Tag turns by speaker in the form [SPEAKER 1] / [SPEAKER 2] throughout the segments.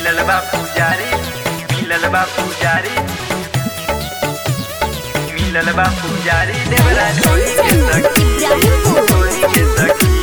[SPEAKER 1] मिलल बा पुजारी मिलल बा पुजारी मिलल बा पुजारी देवरा ढोली के सखी ढोली के सखी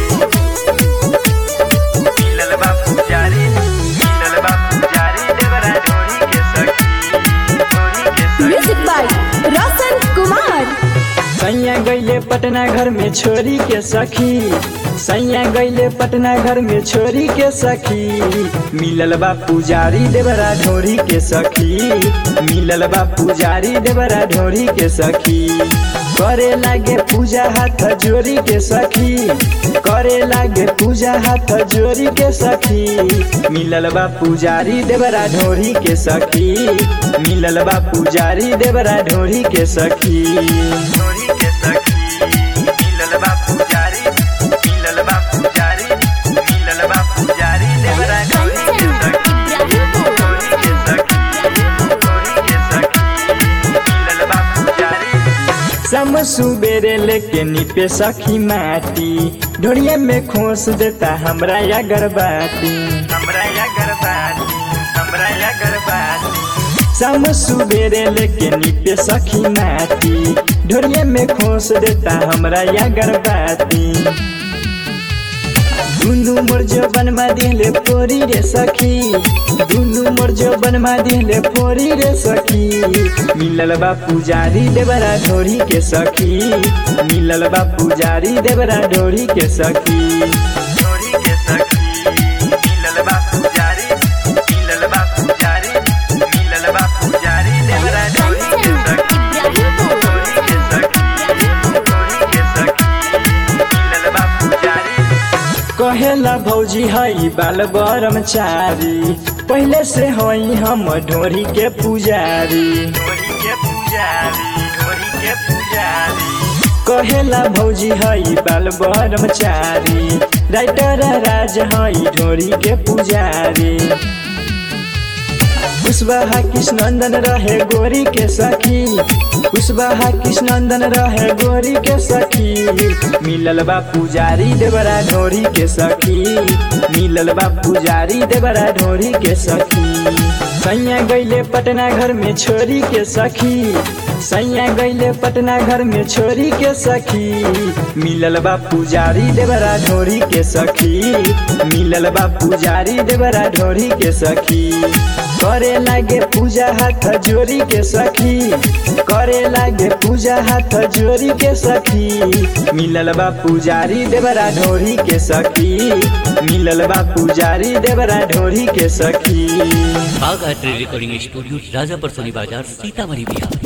[SPEAKER 1] मिलल बा पुजारी मिलल बा पुजारी देवरा ढोली के सखी ढोली के सखी
[SPEAKER 2] म्यूजिक बाय रोशन कुमार
[SPEAKER 3] सैया गैले पटना घर में छोरी के सखी सैया गैले पटना घर में छोरी के सखी मिलल बा पुजारी देवरा ढोरी के सखी मिलल बा पुजारी देवरा ढोरी के सखी करे लागे पूजा हाथ जोरी के सखी करे लागे पूजा हाथ जोरी के सखी मिलल बा पुजारी देवरा ढोरी के सखी मिलल बा पुजारी देवरा ढोरी के सखी
[SPEAKER 1] ढोली के सखी मिलल बा पुजारी मिलल बा पुजारी मिलल बा पुजारी देवरा ढोली के सखी ढोली के सखी ढोली के सखी मिलल बा पुजारी
[SPEAKER 3] सम सुबेरे लेके निपे सखी माटी ढोड़िया में खोस देता हमरा या गरबाती
[SPEAKER 1] हमरा या गरबाती हमरा या गरबाती
[SPEAKER 3] सम सुबेरे लेके निपे सखी माटी ढोड़िया में खोस देता हमरा या गरबाती दुनु मोर जबन मा दिले पोरी रे सखी दुनु मोर जबन मा दिले पोरी रे सखी मिलल बा पुजारी देवरा ढोरी के सखी मिलल बा पुजारी देवरा ढोरी के सखी
[SPEAKER 1] ढोली के सखी मिलल बा पुजारी मिलल बा पुजारी मिलल बा पुजारी देवरा ढोली के सखी ढोली के सखी ढोली के सखी मिलल बा पुजारी
[SPEAKER 3] कहेला भौजी हई बाल ब्रह्मचारी पहले से हई हम ढोरी के पुजारी
[SPEAKER 1] ढोली के पुजारी ढोली के पुजारी
[SPEAKER 3] कहेला भौजी हई बाल ब्रह्मचारी राइटर राज हई ढोरी के पुजारी कुशवाहा कृष्णनंदन रहे गोरी के सखी कुशवाहा कृष्णनंदन रहे गोरी के सखी मिलल बा पुजारी देवरा ढोरी के सखी मिलल बा पुजारी देवरा ढोरी के सखी सैया गैले पटना घर में छोरी के सखी सैया गैले पटना घर में छोरी के सखी मिलल बा पुजारी देवरा ढोरी के सखी मिलल बा पुजारी देवरा ढोरी के सखी करे लागे पूजा हाथ जोरी के सखी करे लागे पूजा हाथ जोरी के सखी मिलल बा पुजारी देवरा ढोरी के सखी मिलल बा पुजारी देवरा ढोरी के सखी
[SPEAKER 4] बाघ art recording studio Rajapar Soni Bazar Sitamarhi Bihar